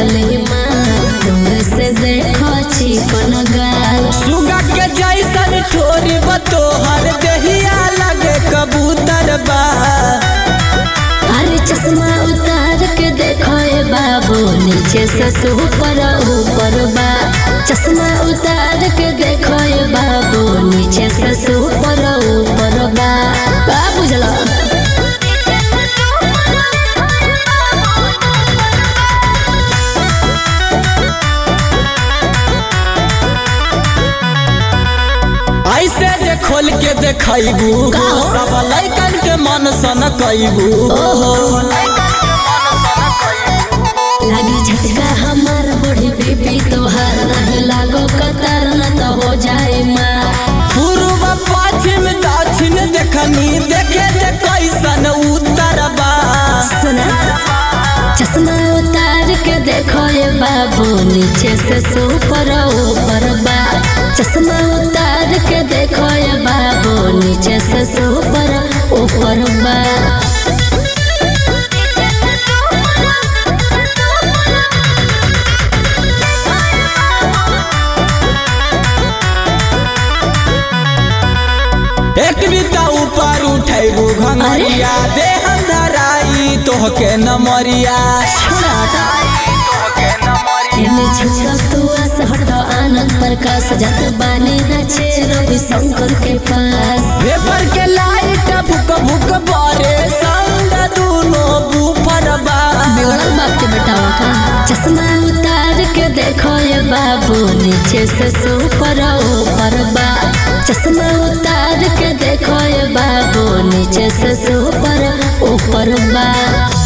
लाली माँ दूर से देखो चिकन गाल सुगा के जैसन ठोरी बतोहर देहिया लगे कबूतर बा अरे चश्मा उतार के देखो ए बाबू नीचे से ऊपर ऊपर बा चश्मा उतार के देखो ए बाबू नीचे से ऊपर ऊपर बा का बुझला ऐसे जे खोल के देखैबू का हो? सब लैकन के मन सन कैबू लागी झटका हमार बड़ी बीबी तोहार नहीं लागो कतार न तो हो जाए माँ पूर्व पश्चिम दक्षिण देखनी देखे जे कैसन उत्तर बा सुना चश्मा उतार के देखो ये बाबू नीचे से ऊपर ऊपर बा चश्मा उतार के देखो ये बाबू नीचे से ऊपर ऊपर बा एक बीता ऊपर उठैबू घंगरिया देह धराई तोहके नमरिया एने छोड़ा तू आस हटो आनंद प्रकाश जत बानी नचे रवि शंकर के पास पेपर के लाइट भुक भुक बारे संग दूनो बूफर बा बिगड़ल बाप के बेटावा का चश्मा उतार के देखो ये बाबू नीचे से ऊपर ऊपर बा चश्मा उतार के देखो ये बाबू नीचे से ऊपर ऊपर बा